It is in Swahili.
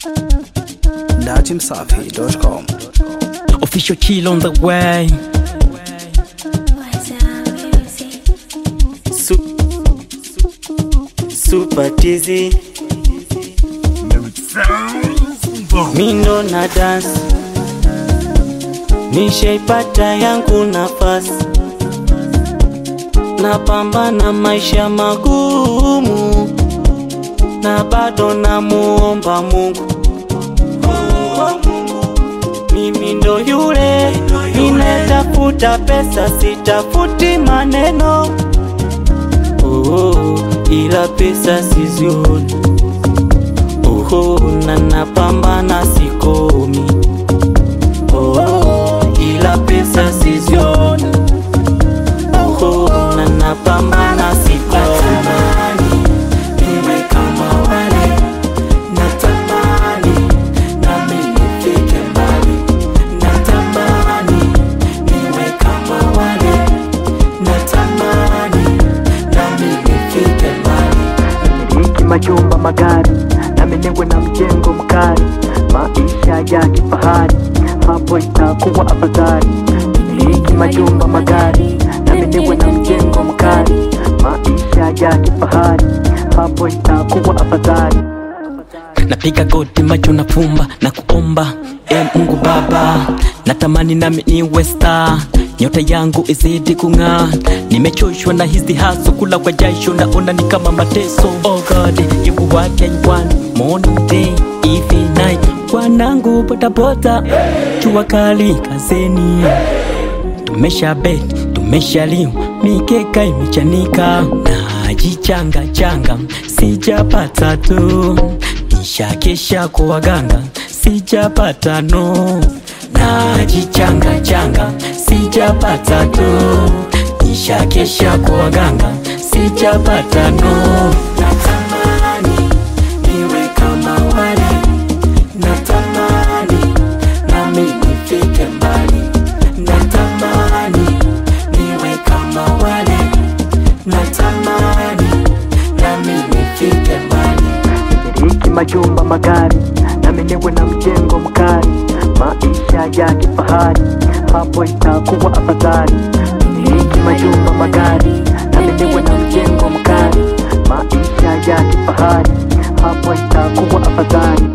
datimsafi.com. Official chill on the way. Su- Super Tizi Mindo na dance Nishaipata yangu nafasi Napambana maisha magumu Na bado namuomba Mungu Mimi ndo yule ninatafuta pesa, sitafuti maneno oh, ila pesa sizioni oh, na napambana sikomi oh, ila pesa sizioni oh, na napambana sikomi niwe kama wale natamani nami nifike mbali natamani niwe kama wale natamani nami nifike mbali miliki majumba magari na menengwe na mjengo mkali maisha ya kifahari hapo itakuwa afadhali miliki majumba magari na menengwe na mjengo mkali maisha ya kifahari hapo itakuwa afadhali Napiga goti macho na fumba na kuomba e Mungu Baba, natamani nami niwe star, nyota yangu izidi kung'aa. Nimechoshwa na hizi haso, kula kwa jasho, naona ni kama mateso. Oh God, you what I want, morning day, evening night. Wanangu potapota, jua kali kazeni, tumesha bet, tumeshaliwa, mikeka imechanika, najichanga changa, sijapata tu nishakesha kwa waganga sijapata no najichanga changa sijapata tu nishakesha kwa waganga sijapata no natamani niwe kama wale natamani nami nifike mbali natamani niwe kama wale natamani nami nifike mbali miliki majumba magari na menengwe na mjengo mkali maisha ya kifahari hapo itakuwa afadhali miliki majumba magari na menengwe na mjengo mkali maisha ya kifahari hapo itakuwa afadhali